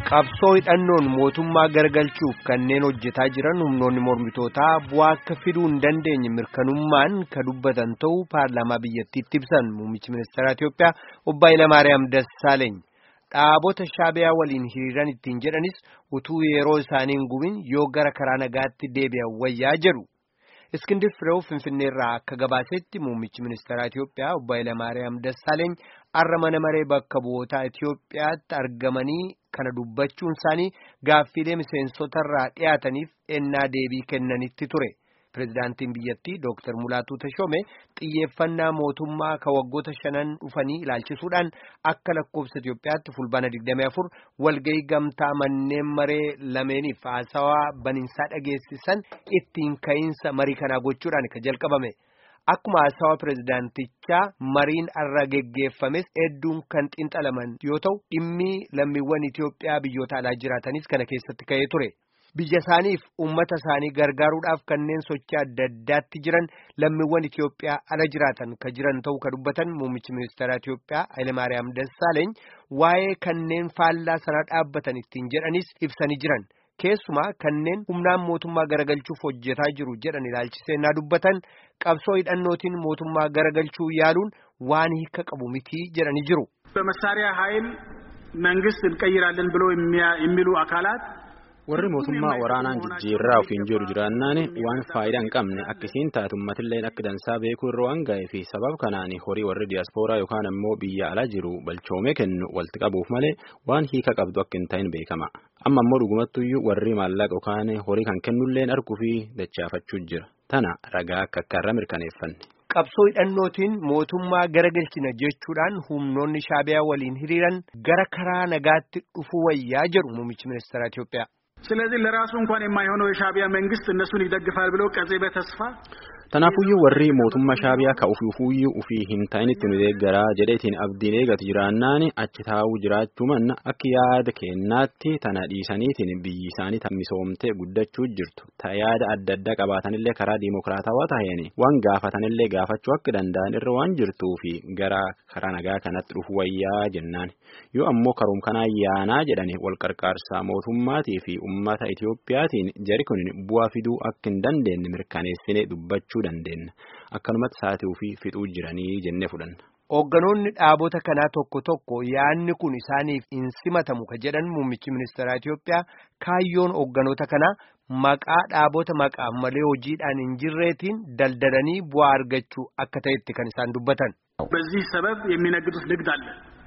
qabsoo hidhannoon mootummaa garagalchuuf kanneen hojjetaa jiran humnoonni mormitootaa bu'aa akka fiduu hin dandeenye mirkanummaan ka dubbatan ta'uu paarlaamaa biyyattiitti ibsan muummichi ministeera Itiyoophiyaa obbo Hayilamaariyaam Dassaaleeny dhaabota shaabiyaa waliin hiriiran ittiin jedhanis utuu yeroo isaanii hin gubin yoo gara karaa nagaatti deebi'an wayyaa jedhu. Iskindir Fireew Finfinneerraa akka gabaasetti muummichi ministeera Itiyoophiyaa obbo Hayilamaariyaam Dassaaleeny har'a mana maree bakka bu'ootaa Itiyoophiyaatti argamanii kana dubbachuun isaanii gaaffiilee miseensotarraa dhiyaataniif ennaa deebii kennanitti ture. Pireezidaantiin biyyattii Dooktar Mulaatuu Tashoomee xiyyeeffannaa mootummaa ka waggoota shanan dhufanii ilaalchisuudhaan akka lakkoofsa Itiyoophiyaatti fulbaana 24 walgahii gamtaa manneen maree lameeniif haasawaa baniinsaa dhageessisan ittiin ka'iinsa marii kanaa gochuudhaan ka jalqabame. Akkuma haasawaa pireezidaantichaa mariin irra geggeeffames hedduun kan xinxalaman yoo ta'u dhimmi lammiiwwan Itiyoophiyaa biyyoota alaa jiraatanis kana keessatti ka'ee ture. Biyya isaaniif uummata isaanii gargaaruudhaaf kanneen sochii adda addaatti jiran lammiiwwan Itiyoophiyaa ala jiraatan ka jiran ta'uu ka dubbatan muummichi ministeera Itiyoophiyaa Hayilamaariyaam Dassaaleeny waa'ee kanneen faallaa sana dhaabbatan ittiin jedhanis ibsanii jiran. Keessumaa kanneen humnaan mootummaa garagalchuuf hojjetaa jiru jedhan ilaalchisee naa dubbatan qabsoo hidhannootiin mootummaa garagalchuu yaaluun waan hiika qabu miti jedhanii jiru. በመሳሪያ ኃይል መንግስት እንቀይራለን ብሎ የሚሉ አካላት warri mootummaa waraanaan jijjiirraa ofiin jiru jiraannaan waan faayidaa hin qabne akkasiin taatu ummatilleen akka dansaa beekuu irra waan ga'ee fi sababa kanaan horii warri diyaaspooraa yookaan ammoo biyya alaa jiru balchoomee kennu walitti qabuuf malee waan hiika qabdu akka hin ta'in beekama amma ammoo dhugumattuyyuu warri maallaqa yookaan horii kan kennulleen arguu fi dachaafachuu jira tana ragaa akka akka irra mirkaneeffanne. qabsoo hidhannootiin mootummaa garagalchina jechuudhaan humnoonni shaabiyaa waliin hiriiran gara karaa nagaatti dhufuu wayyaa jedhu muummichi ministeera Itiyoophiyaa. ስለዚህ ለራሱ እንኳን የማይሆነው የሻቢያ መንግስት እነሱን ይደግፋል ብለው ቀጼ በተስፋ Tanaafuyyuu warri mootummaa shaabiyaa ka ufuufuyyuu ufii hin ta'initti nu deeggaraa jedheetiin abdiin eegatu jiraannaan achi taa'uu jiraachuu manna akka yaada kennaatti tana dhiisaniitiin biyyi isaanii misoomtee guddachuu jirtu. Ta yaada adda addaa qabaatanillee karaa diimokiraatawaa taheen waan gaafatanillee gaafachuu akka danda'an irra waan jirtuu fi gara karaa nagaa kanatti dhufu wayyaa jennaan. Yoo ammoo karoom kanaa yaanaa jedhani wal qarqaarsaa mootummaatii fi uummata Itiyoophiyaatiin jari kun bu'aa fiduu akka hin dandeenye mirkaneessine dubbachuu dandeenya. Akkanumatti saatii fi fixuu jiranii jennee fudhanna. Hoogganoonni dhaabota kanaa tokko tokko yaanni kun isaaniif hin simatamu ka jedhan muummichi ministeera Itiyoophiyaa kaayyoon hoogganoota kanaa maqaa dhaabota maqaa malee hojiidhaan hin jirreetiin daldalanii bu'aa argachuu akka ta'etti kan isaan dubbatan. በዚህ ሰበብ የሚነግዱት ንግድ አለ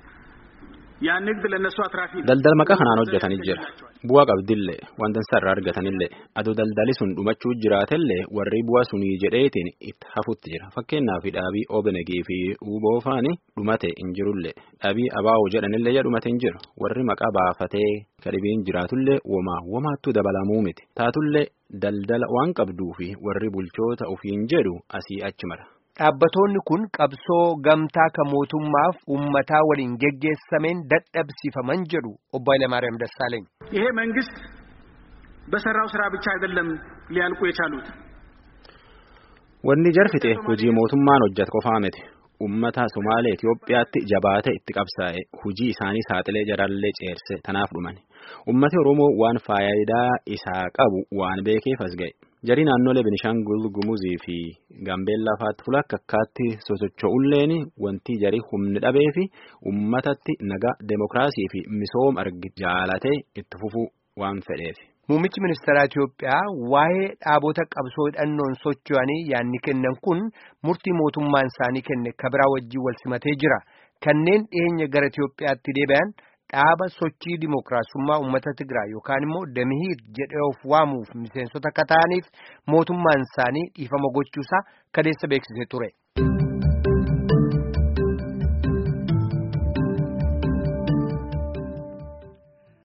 ያ ንግድ ለነሱ አትራፊ ነው። Daldala maqaa kanaan hojjetanii jira. Bu'aa qabdillee wanta irraa argatanillee adoo daldali sun dhumachuu jiraatellee warri bu'aa sunii jedheetiin itti hafutti jira. Fakkeenyaaf dhaabii OBNG fi UBOFaan dhumate hin jirullee dhaabii ABO jedhanillee dhumate hin jiru. Warri maqaa baafatee kadhibiin jiraatullee womaa womaattuu dabalamuu miti. Taatullee daldala waan qabduu fi warri bulchoota ofiin jedhu asii achi mara. Dhaabbatoonni kun qabsoo gamtaa ka mootummaaf uummataa waliin geggeessameen dadhabsiifaman jedhu obbo Hayilamaariyaam Dassaaleeny. ይሄ መንግስት በሰራው ስራ ብቻ አይደለም ሊያልቁ የቻሉት Wanni jarfite hojii mootummaan hojjetu qofaa miti. Uummata Somaalee Itiyoophiyaatti jabaate itti qabsaa'e hojii isaanii saaxilee jarallee ceerse tanaaf dhuman. Uummati Oromoo waan faayidaa isaa qabu waan beekeef as ga'e. Jarii naannolee Benishangul Gumuzii fi Gaambeellaa fa'aatti fuula akka akkaatti sosocho'ulleen wanti jarii humni dhabee fi uummatatti nagaa deemokiraasii fi misooma argi jaalatee itti fufuu waan fedheef. Muummichi ministeera Itiyoophiyaa waa'ee dhaabota qabsoo hidhannoon socho'anii yaanni kennan kun murtii mootummaan isaanii kenne kabiraa wajjin wal simatee jira. Kanneen dhiyeenya gara Itiyoophiyaatti deebi'an dhaaba sochii dimookiraasummaa uummata Tigraay yookaan immoo Damihiir jedhee of waamuuf miseensota akka ta'aniif mootummaan isaanii dhiifama gochuusaa kadeessa beeksisee ture.